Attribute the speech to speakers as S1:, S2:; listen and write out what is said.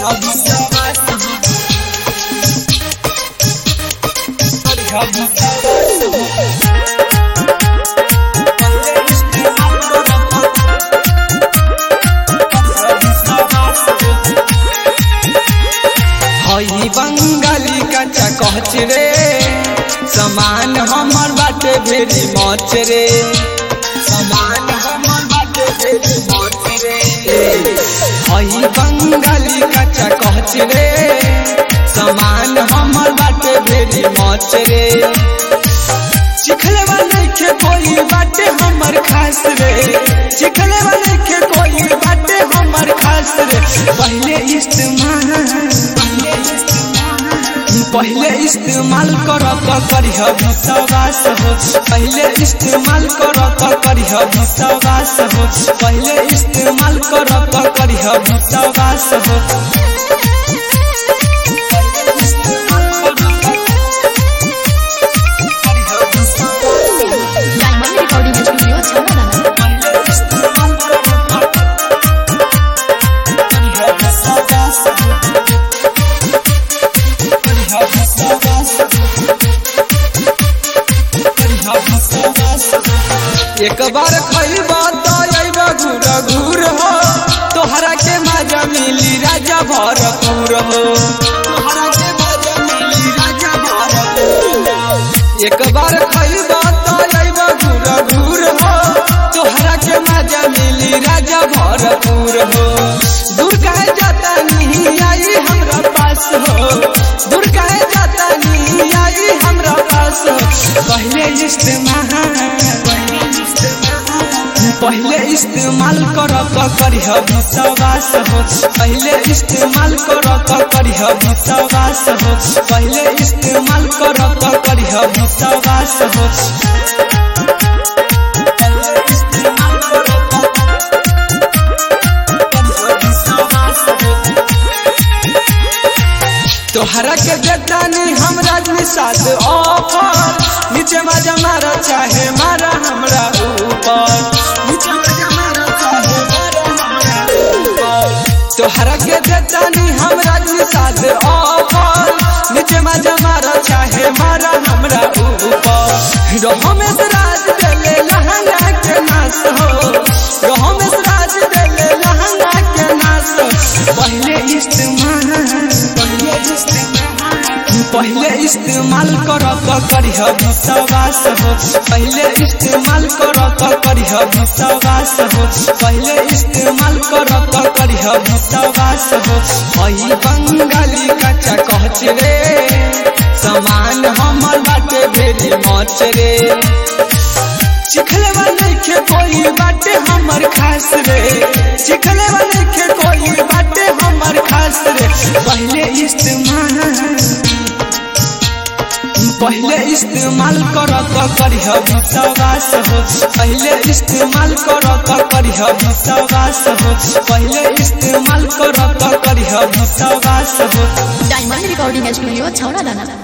S1: हई बंगाली कच्चा कहच रे समान हमर बाटे भेरी मच रे समान हमर बाटे भेरी मच रे हई बंगाली कच्चा कहच रे समान हमर बाटे भेरी मच रे चिखले वाले के कोई बाटे हमर खास रे चिखले वाले के कोई बाटे हमर खास रे पहले इस्तेमाल पहले इस्तेमाल कर तो करिह विश्वास हो पहले इस्तेमाल कर तो करिह विश्वास हो पहले इस्तेमाल कर तो करिह विश्वास हो
S2: डायमंड रिकॉर्डिंग स्टूडियो छावला
S1: एक बार खैबा तो अइबा घूर घूर हो तोहरा के मजा मिली राजा भरपूर हो तोहरा के मजा मिली राजा भरपूर हो। एक बार खैबा तो अइबा घूर घूर हो तोहरा के मजा मिली राजा भरपूर हो दूर कहे जाता नहीं आई हमरा पास हो दूर कहे जाता नहीं आई हमरा पास हो पहले इस्तेमाल पहले इस्तेमाल कर तो करिह विश्वास हो पहले इस्तेमाल कर तो करिह विश्वास हो पहले इस्तेमाल कर तो करिह विश्वास हो तोहरा के जतानी हमरा निषाद ऑफर नीचे मजा मारा चाहे मारा हमरा ऊपर नीचे मजा मारा चाहे मारा हमरा ऊपर तोहरा के जतानी हमरा निषाद ऑफर नीचे मजा मारा चाहे मारा हमरा ऊपर रहो में राज देले लहंगा के नाश हो रहो में राज देले लहंगा के नाश हो पहले इस्तेमाल पहले इस्तेमाल कर तो करिह विश्वास हो पहले इस्तेमाल कर तो करिह विश्वास हो पहले इस्तेमाल कर तो करिह विश्वास हो हई बंगाली कच्चा कहच रे समान हमर बाटे भेरी मच रे चिखले वाले के कोई बाटे हमर खास रे चिखले वाले के कोई बाटे हमर खास रे पहले इस्तेमाल पहले इस्तेमाल कर तो करिह विश्वास हो पहले इस्तेमाल कर तो करिह विश्वास हो पहले इस्तेमाल कर तो करिह विश्वास हो
S2: डायमंड रिकॉर्डिंग स्टूडियो छावला